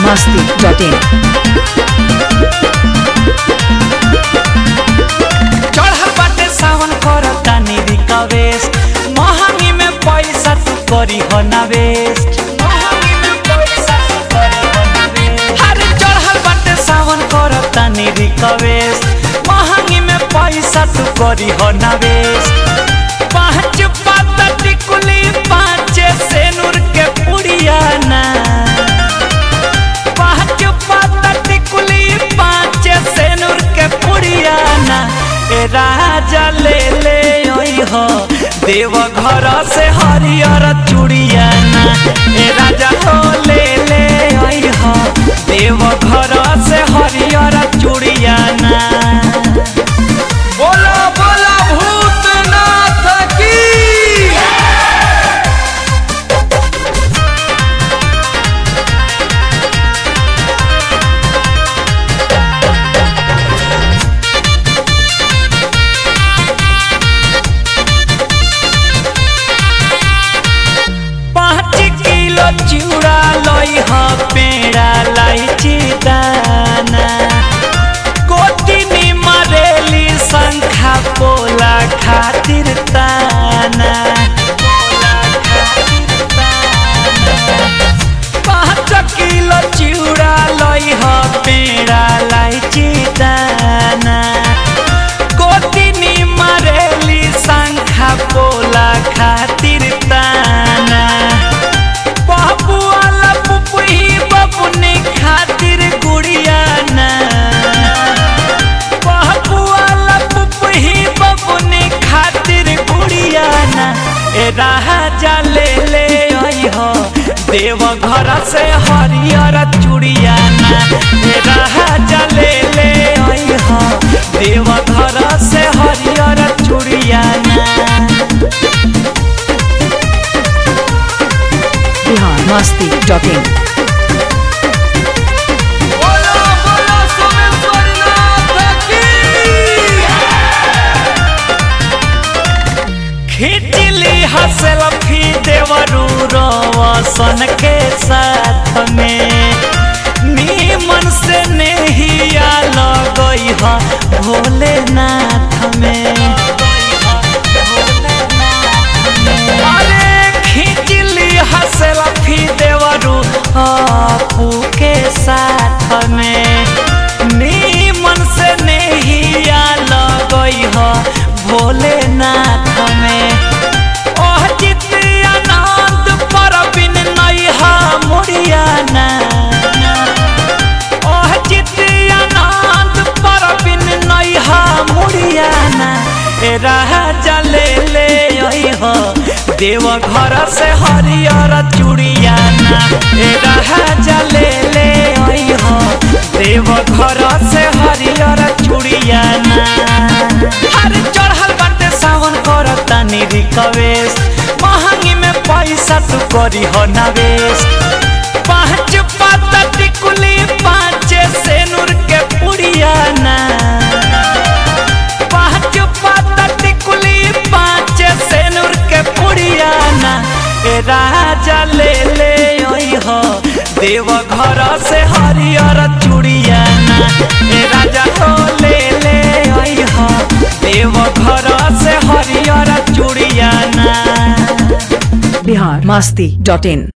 masti dot in. चढ़ल बाटे सावन कर तानी रिक्वेस्ट महंगी में पैसा तू करी हो ना वेस्ट महंगी में पैसा तू करी हो ना वेस्ट अरे चढ़ल बाटे सावन कर तानी रिक्वेस्ट महंगी में पैसा तू करी हो ना वेस्ट पाँच पाता टिकुली पाँच सेनुर के पुड़िया ना पाँच पाता टिकुली पाँच सेनुर के पुड़ियाना ए राजा ले ले ओई हो देव घर से हरियर चूड़ियाना ए राजा हो ले ले ओई हो देव घर से हरियर चूड़ियाना बोला बोला भूतनाथ की पाँच किलो चूड़ा लई ह पेड़ा लाई दाना कोटिनी मरेली शंखा पोला खातिर ताना पाँच किलो चूड़ा लई ह पेड़ा लाई दाना कोटिनी मरेली शंखा पोला खातिर ताना बाबू वाला पुपुही बबुनी खातिर गुड़िया ना बाबू वाला पुपुही बबुनी खातिर गुड़िया ना ए राजा ले ले आई हो देव घर से हरियर चूड़िया ना ए राजा ले ले आई हो देव घर से हरियर चूड़िया ना Bihar masti dot in. बोलो बोलो सोमेश्वरनाथ की खिचली हसल फी देवरू रोशन के साथ में नीमन से नहिया लगई ह भोलेनाथ में अरे खिचली हसल फी देवरू आपू के साथ में नीमन से नहिया लगई ह भोलेनाथ में ओह चित्री आनंद पर बिन नैहा मुड़ियाना ओह चित्री आनंद पर बिन नैहा मुड़ियाना ए राजा ले ले आई हो देव घर से हरियर चूड़ियाना ए राजा ले ले आई हो देव घर से हरियर चूड़ियाना हर चढ़ल बाटे सावन कर तानी रिक्वेस्ट महंगी में पैसा तू करी हो ना वेस्ट पाँच पाता टिकुली पाँच सेनुर के पुड़ियाना पाँच पाता टिकुली पाँच सेनुर के पुड़ियाना ए राजा ले ले आई हो देव घर से हरियर चूड़ियाना ए राजा हो ले ले आई हो देव घर से हरियर चूड़ियाना Bihar masti dot in.